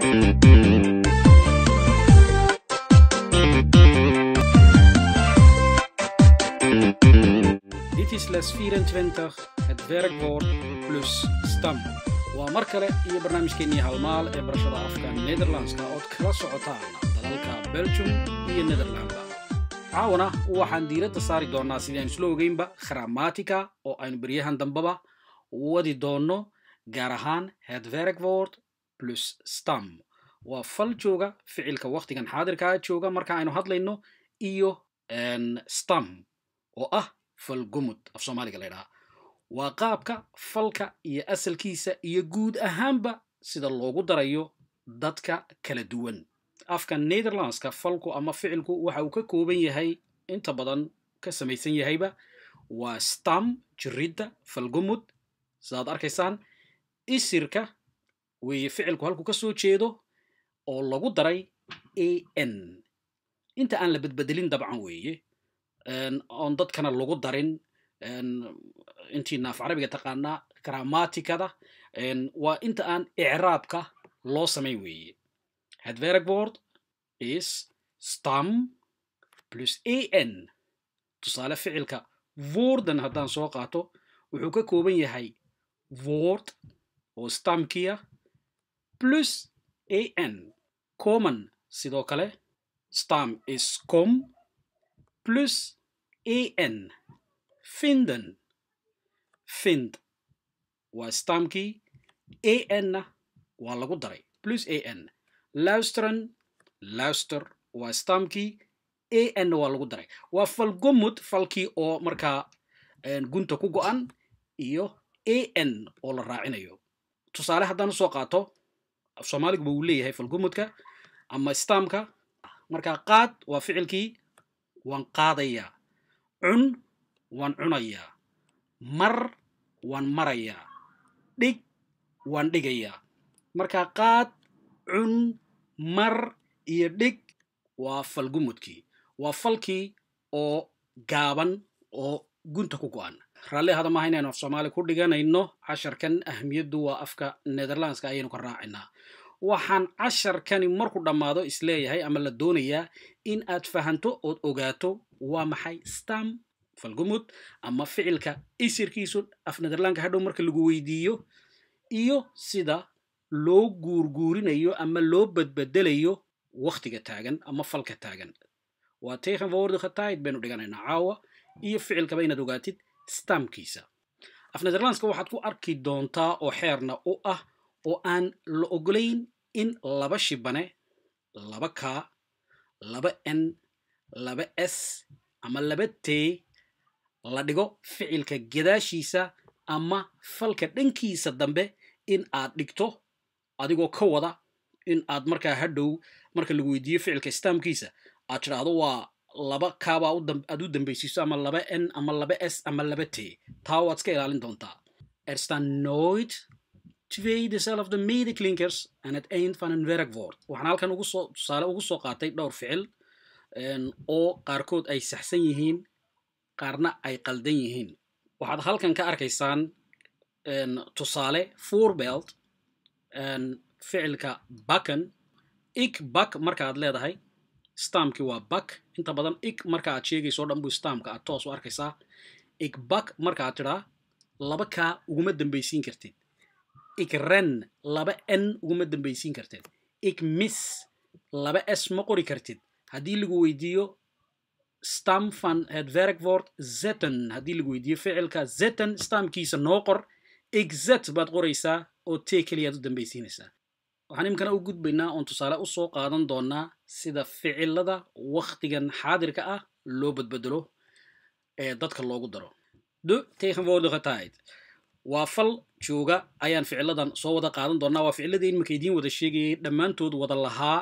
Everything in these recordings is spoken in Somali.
Dit is les 24, het werkwoord plus stam. Waa mar kale iyo barnaamijkeennii halmaal ee barashada afka nederlandska ood kala socotaan dalalka belgium iyo nederlandba caawana waxaan diiradda saari doonnaa sidii aynu isla ogeynba grammatica oo aynu beryahan dambaba wadi doonno gaar ahaan het werkwoord plus stam waa fal jooga ficilka wakhtigan xaadirkaa jooga marka aynu hadlayno iyo stam oo ah falgumud af soomaaliga la ydhaha waa qaabka falka iyo asalkiisa iyo guud ahaanba sida loogu darayo dadka kala duwan afka netherlandska falku ama ficilku waxa uu ka kooban yahay inta badan ka samaysan yahayba waa stam jiridda falgumud sidaad arkaysaan isirka weeye ficilku halku ka soo jeedo oo lagu daray a n inta aan la bedbedelin dabcan weeye oon dadkana lagu darin intiina af carabiga taqaanaa grammaticada waa inta aan icraabka loo samayn weeye het werkwoord is stam plus a n tusaale ficilka woorden haddaan soo qaato wuxuu ka kooban yahay woord oo stamkiya plus a n common sidoo kale stam is com plus a n finden find waa stamkii a n-na waa lagu daray plus a n luisteren luister waa stamkii a n-na waa lagu daray waa falgumud falkii oo markaa gunta ku go-an iyo a n oo la raacinayo tusaale haddaan usoo qaato af soomaaliguba uu leeyahay falgumudka ama stamka markaa qaad waa ficilkii waan qaadayaa cun waan cunayaa mar waan marayaa dhig waan dhigayaa markaa qaad cun mar iyo dhig waa falgumudkii waa falkii oo gaaban oo gunta ku go-an raalli hada maaha inaynu af soomaali ku dhiganayno casharkan ahmiyaddu waa afka netherlandska ayaynu ka raacinaa waxaan casharkani marku dhammaado isleeyahay ama la doonayaa in aad fahanto ood ogaato waa maxay stam falgumud ama ficilka isirkiisu af netherlandka hadhow marka lagu weydiiyo iyo sida loo guurguurinayo ama loo badbedelayo wakhtiga taagan ama falka taagan waa tegenwoordige tijd baynu dhiganaynaa caawa iyo ficilkaba inaad ogaatid stamkiisa af netherlandska waxaad ku arki doontaa oo xeerna u ah oo aan la ogolayn in laba shibane laba k laba n laba s ama laba t la dhigo ficilka gadaashiisa ama falka dhankiisa dambe in aad dhigto adigoo ka wada in aad markaa hadhow marka lagu weydiiyo ficilka stamkiisa aad tidhaahdo waa laba kaabaa aad u dambaysiiso ama laba n ama laba s ama laba t taa waad iska ilaalin doontaa erstaan nooit twee dezelfde medeklinkers aan het eind van een werkwoord waxaan halkan ugu soo tusaale ugu soo qaatay dhowr ficil oo qaarkood ay saxsan yihiin qaarna ay qaldan yihiin waxaad halkan ka arkaysaan tusaale voorbelt ficilka bakken ik bak marka aad leedahay stamki waa bak inta badan ik marka aad sheegayso o dhan buu stamka aad toos u arkaysaa ik bak marka aad tidhaa laba kaa uguma dambaysiin kartid ik ren laba n uguma dambaysiin kartid ik mis laba s ma qori kartid haddii lagu weydiiyo stam van het werkwoord zetten haddii lagu weydiiyo ficilka zetten stamkiisa noo qor exet baad qoraysaa oo t keliyaad u dambaysiinaysaa waxaan iminkana u gudbaynaa oon tusaale usoo qaadan doonaa sida ficilada wakhtigan xaadirka ah loo badbedelo ee dadka loogu daro de tegenwoordige tijd waa fal jooga ayaan ficiladan soo wada qaadan doonaa waa ficiladii iminka idiin wada sheegayay dhammaantood wada lahaa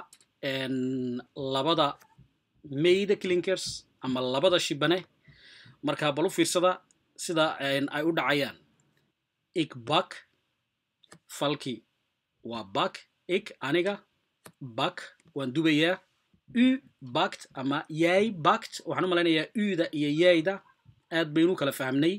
labada mayda clinkers ama labada shibane markaa bal u fiirsada sida ay u dhacayaan ik bak falki waa bak ik aniga bak waan dubayaa u bakt ama yaay bakt waxaan u malaynayaa uda iyo yaayda aad baynu kala fahmnay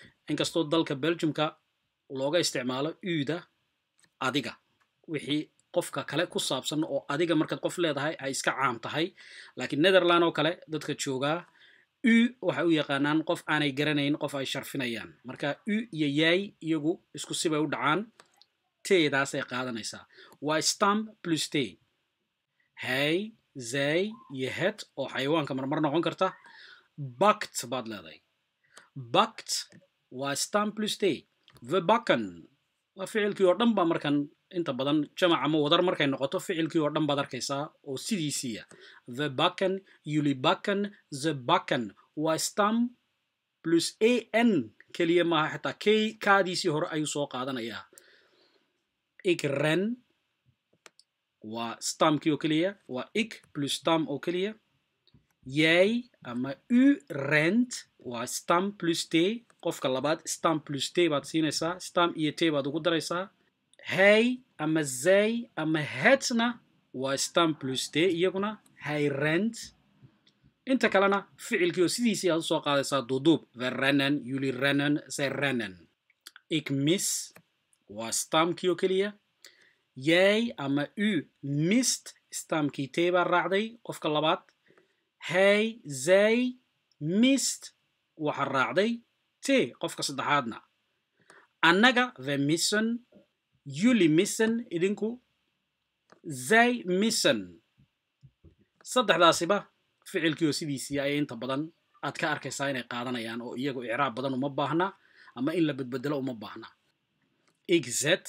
inkastoo dalka belgiumka looga isticmaalo uda adiga wixii qofka kale ku saabsan oo adiga markaad qof leedahay ay iska caam tahay laakiin netherland oo kale dadka joogaa u waxay u yaqaanaan qof aanay garanayn qof ay sharfinayaan marka u iyo yaay iyagu isku sibay u dhacaan teedaasay qaadanaysaa waa stam plus te hay zay iyo het oo xayawaanka marmar noqon karta bakt baad leedahay bakt waa stam plus te vebakan waa ficilkii oo dhan baa markan inta badan jamac ama wadar markay noqoto ficilkii oo dhan baad arkaysaa oo sidiisiiya vebakan yulibakan zebakan waa stam plus a n keliya maaha xitaa k kaadiisii hore ayuu soo qaadanayaa ik ren waa stamkii oo keliya waa ik plus stam oo keliya yay ama u rent waa stam plus t qofka labaad stam plus t baad siinaysaa stam iyo t baad ugu daraysaa hay ama zay ama hetna waa stam plus t iyaguna hay rent inta kalena ficilkii oo sidiisii aad usoo qaadaysaa duuduub verenen yulirenen zerenen ik mis waa stamkii oo keliya yay ama u mist stamkii t baa raacday qofka labaad hay zay mist waxa raacday t qofka saddexaadna annaga vemison yuli misen idinku zay misen saddexdaasiba ficilkii oo sidiisii ayay inta badan aad ka arkaysaa inay qaadanayaan oo iyagu icraab badan uma baahna ama in la bedbedelo uma baahna exet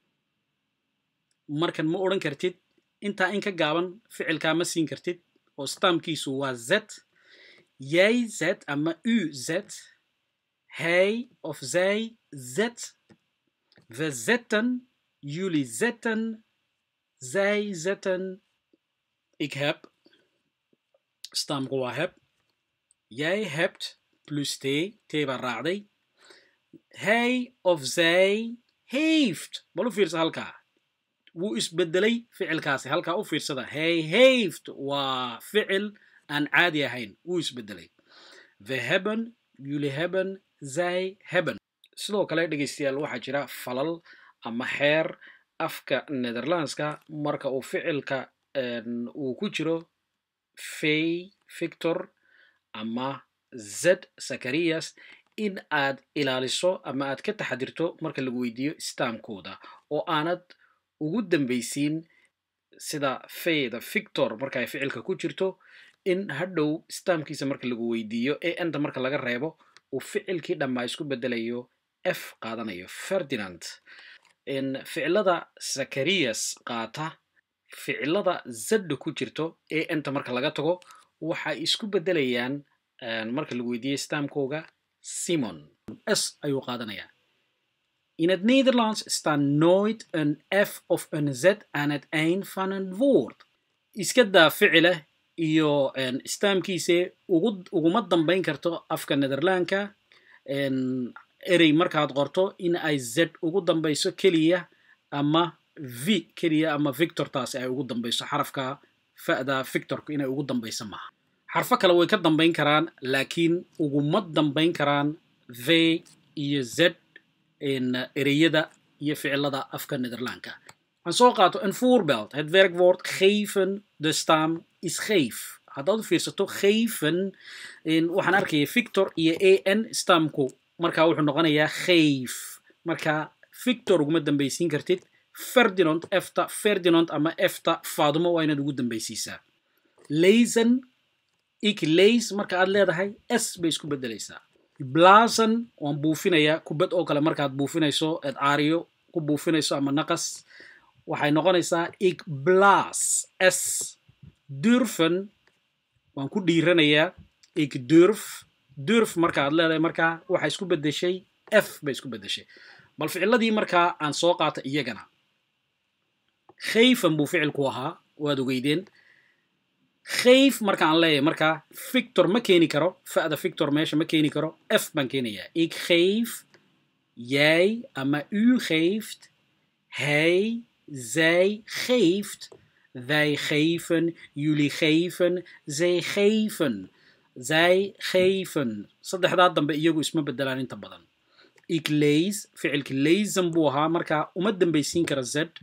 markan ma odhan kartid intaa in ka gaaban ficilkaa ma siin kartid oo stamkiisu waa z yay z ama u z hay of zay z vezetten jullie zetten zij zetten ik heb stamku waa heb jij hebt plus t t baa raacday hij of zij heeft bal u fiirsa halkaa wuu isbedelay ficilkaasi halkaa u fiirsada hij heeft waa ficil aan caadi ahayn wuu isbedelay we hebben jullie hebben zij hebben sidoo kale dhegaystayaal waxaa jira falal ama xeer afka netherlandska marka uu ficilka uu ku jiro fay victor ama z zakarias in aad ilaaliso ama aad ka taxadirto marka lagu weydiiyo stamkooda oo aanad ugu dambaysiin sida fayda victor marka ay ficilka ku jirto in hadhow stamkiisa marka lagu weydiiyo ee enta marka laga reebo uu ficilkii dhammaa isku bedelayo f qaadanayo ferdinand ficilada zakarias qaata ficilada zadda ku jirto ee enta marka laga tago waxay isku bedelayaan marka lagu weydiiyey stamkooga simon s ayuu qaadanayaa In het Nederlands staat nooit een F of een Z aan het eind van een woord. Iska daa ficile iyo stamkiise uguma dambayn karto afka Nederlandka erey markaad qorto in ay z ugu dambayso keliya ama v keliya ama victortaasi ay ugu dambayso xarafka fa'da victorku inay ugu dambayso maaha xarfo kale way ka dambayn karaan laakiin uguma dambayn karaan v iyo z ereyada iyo ficilada afka nederlandka aan soo qaato een voorbeeld het werkwoord geven de stam is geef haddaad u fiirsato geven waxaan arkaya victor iyo a n stamku marka wuxuu noqonayaa geef marka victor uguma dambaysiin kartid ferdinand efta ferdinand ama efta fadumo waa inaad ugu dambaysiisaa lezen ik leys marka aad leedahay s bay isku bedelaysaa blazen waan buufinayaa kubad oo kale markaad buufinayso eed aariyo ku buufinayso ama naqas waxay noqonaysaa ik blas s durfen waan ku dhiiranayaa ik durf durf marka aad leedahay markaa waxay isku bedeshay f bay isku bedeshay bal ficiladii markaa aan soo qaata iyagana khayfan buu ficilku ahaa waad ogeydeen khayf marka aan leeyahay markaa victor ma keeni karo fa'da victor meesha ma keeni karo f baan keenayaa ik geef jij ama u geeft hij zij geeft wij geven jullie geven zij geven zij geven saddexdaa dambe iyagu isma bedelaan inta badan ik leys ficilki leysan buu ahaa markaa uma dambaysiin kara z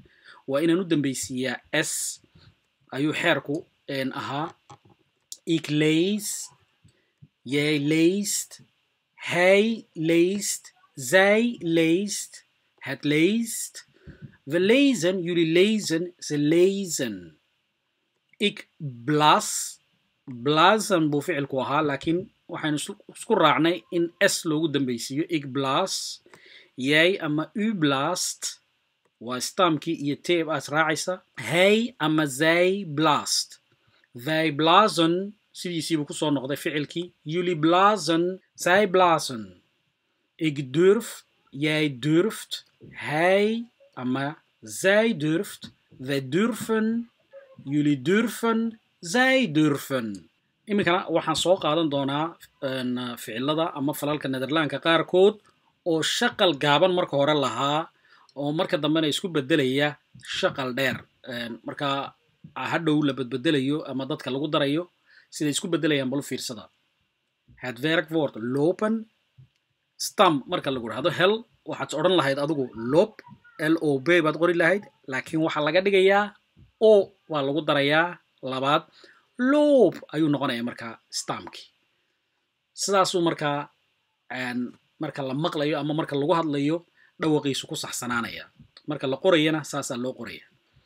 waa inaan u dambeysiiyaa s ayuu xeerku ahaa ik leys jij leest hij leest zij leest het leest we lezen jullie lezen ze lezen ik blas blazen buu ficilku ahaa laakiin waxaynu isku raacnay in s loogu dambeysiiyo ik blas jij ama u blast waa stamkii iyo teeb aad raacaysa hij ama zij blast wij blazen sidiisiibuu kusoo noqday ficilkii jullie blazen zij blazen ik durf jij durft hij ama zij durft wij durven jullie durven zij durven iminkana waxaan soo qaadan doonaa ficilada ama falalka nederlaanka qaarkood oo shaqal gaaban marka hore lahaa oo marka dambena isku bedelaya shaqal dheer marka hadhow la bedbedelayo ama dadka lagu darayo siday isku bedelayaan balu fiirsada het werkwoord lopen stam marka lagu dhahdo hel waxaad odhan lahayd adigu lop l o b baad qori lahayd laakiin waxaa laga dhigayaa o waa lagu darayaa labaad loop ayuu noqonaya markaa stamkii sidaasuu markaa marka la maqlayo ama marka lagu hadlayo dhawaqiisu ku saxsanaanaya marka la qorayana saasaa loo qoraya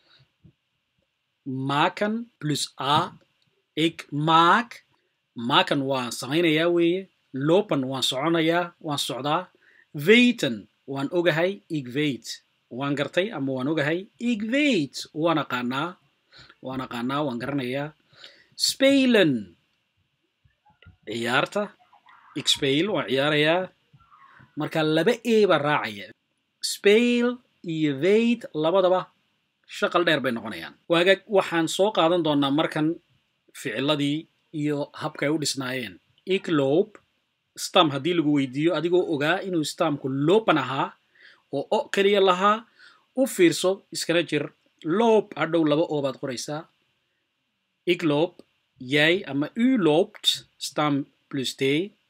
maken plus a ik maak maken waan samaynayaa weeye lopan waan soconayaa waan socdaa weten waan ogahay ik weet waan gartay ama waan ogahay ik weet waan aqaanaa waan aqaanaa waan garanayaa spelen ciyaarta ik speel waan ciyaarayaa marka laba e baa raacaya speel iyo weet labadaba shaqal dheer bay noqonayaan waagaag waxaan soo qaadan doonaa markan ficiladii iyo habka ay u dhisnaayeen ik loop stam haddii lagu weydiiyo adigoo ogaa inuu stamku lopan ahaa oo o keliya lahaa u fiirso iskana jir loop hadhow laba oo baad qoraysaa ik loop jij ama u loopt stam plus t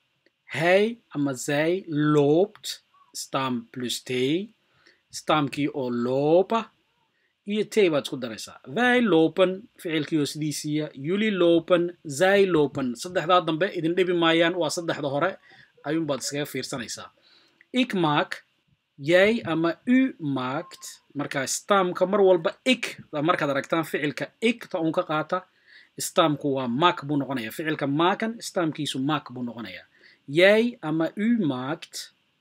hij ama zij loopt stam plus t stamkii oo loopa iyo t baad isku daraysaa wij lopen ficilkii oo sidiisiiya yuli lopen zij lopen saddexdaa dambe idin dhibi maayaan waa saddexda hore ayuunbaad iskaga fiirsanaysaa ik maak jij ama u maakt markaa stamka mar walba ik markaad aragtaan ficilka ik ta uun ka qaata stamku waa mak buu noqonaya ficilka maakan stamkiisu mak buu noqonaya jij ama u maakt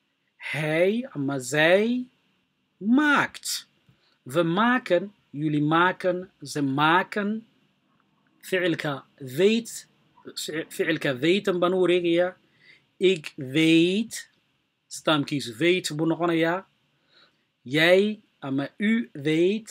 hij ama zij maakt we maken jullie maken ze maken ficilka weet ficilka weten baan u wareegayaa ik weet stamkiisu weet buu noqonayaa jij ama u weet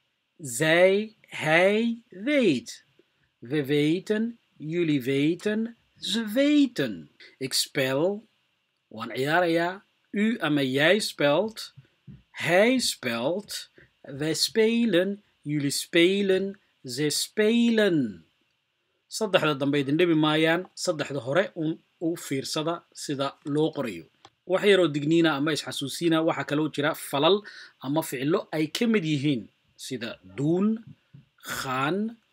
zij hij weet we weten jullie weten ze weten ik spel waan ciyaarayaa u ama jij spelt hij spelt wij spelen jullie spelen ze spelen saddexda dambe idin dhibi maayaan saddexda hore un u fiirsada sida loo qorayo wax yaroo digniina ama isxasuusiina waxaa kaloo jira falal ama ficilo ay ka mid yihiin sida duun khaan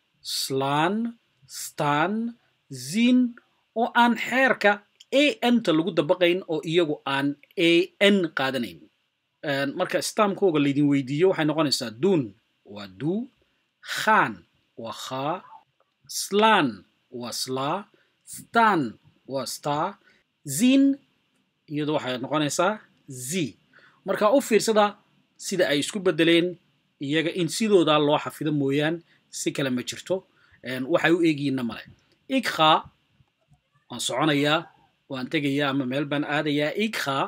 slaan staan zin oo aan xeerka a n ta lagu dabaqayn oo iyagu aan a n qaadanayn marka stamkooga laydin weydiiyo waxay noqonaysaa duun waa duu khaan waa khaa slaan waa slaa staan waa staa zin iyadu waxay noqonaysaa z marka u fiirsada sida ay isku bedeleen iyaga in sidoodaa loo xafido mooyaan si kale ma jirto waxay u eegiyiinna male ikha waan soconayaa waan tegayaa ama meel baan aadayaa ikha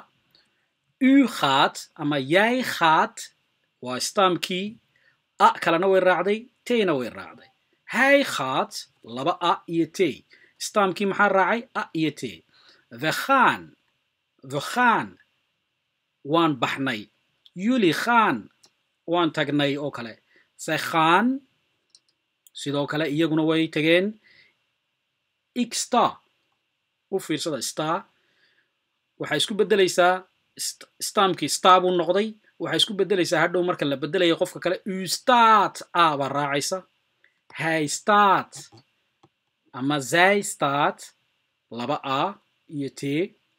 u gaat ama jij gaat waa stamkii a kalena way raacday tna way raacday hij gaat laba a iyo t stamkii maxaa raacay a iyo t we gaan we gaan waan baxnay yuli khaan waan tagnay oo kale se khaan sidoo kale iyaguna way tageen ik sta u fiirsada sta waxay isku bedelaysaa stamkii sta buu noqday waxay isku beddelaysaa hadhow marka la beddelayo qofka kale ustaat a baa raacaysa haystaat ama zaystat laba a iyo t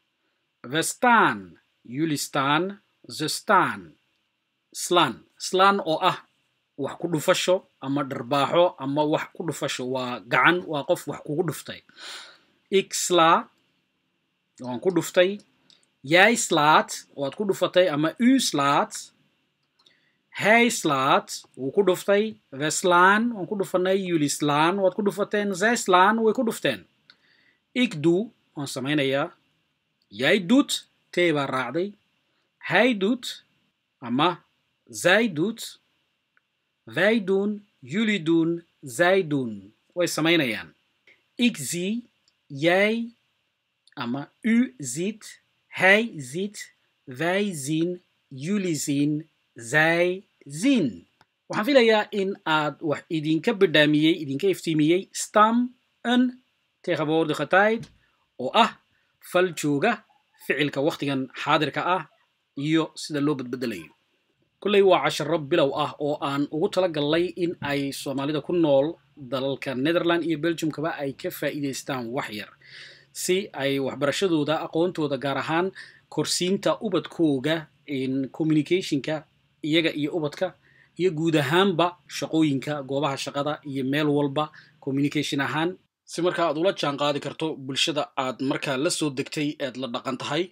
vestan yulistan zestan slan slan oo ah wax ku dhufasho ama dharbaaxo ama wax ku dhufasho waa gacan waa qof wax kugu dhuftay ixla waan ku dhuftay yaislaat waad ku dhufatay ama uslaat hayslaat wuu ku dhuftay veslan waan ku dhufanay yulislan waad ku dhufateen zeslan way ku dhufteen igdu waan samaynayaa yaydut tee baa raacday haydut ama zaydut vaydun yulidun zaydun way samaynayaan igzi yay ama u zit hay zit vaizin yulizin zayzin waxaan filayaa in aad wax idinka bidhaamiyey idinka iftiimiyey stam n tegenwoordige tijd oo ah fal jooga ficilka wakhtigan xaadirka ah iyo sida loo badbedelayo kolley waa casharo bilow ah oo aan ugu tala gallay in ay soomaalida ku nool dalalka netherland iyo belgiumkaba ay ka faa'iidaystaan wax yar si ay waxbarashadooda aqoontooda gaar ahaan korsiinta ubadkooga communicationka iyaga iyo ubadka iyo guud ahaanba shaqooyinka goobaha shaqada iyo meel walba communication ahaan si markaa aad ula jaan qaadi karto bulshada aad markaa la soo degtay eed la dhaqan tahay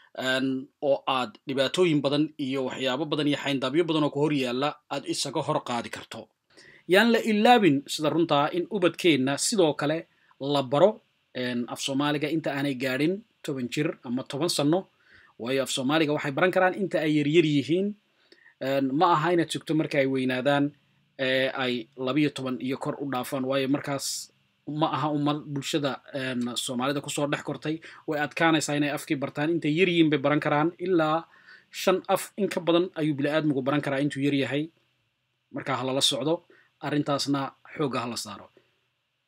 oo aad dhibaatooyin badan iyo waxyaabo badan iyo xayndaabyo badan oo ku hor yaalla aad isaga hor qaadi karto yaan la ilaabin sida runtaa in ubadkeenna sidoo kale la baro af soomaaliga inta aanay gaadhin toban jir ama toban sanno waayo af soomaaliga waxay baran karaan inta ay yaryar yihiin ma aha inaad sugto marka ay weynaadaan ay labiyo toban iyo kor u dhaafaan waayo markaas ma aha ummad bulshada soomaalida kusoo dhex kortay way adkaanaysaa inay afkii bartaan intay yar yihiin bay baran karaan ilaa shan af in ka badan ayuu bini'aadmigu baran karaa intuu yar yahay markaa halala socdo arrintaasna xoogga hala saaro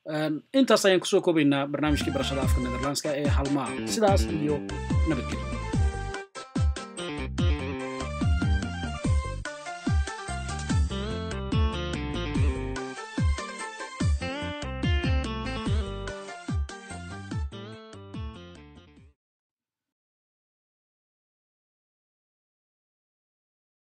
intaas ayaan kusoo koobaynaa barnaamijkii barashada afka netherlandska ee halmaa sidaas iyo nabadgelyo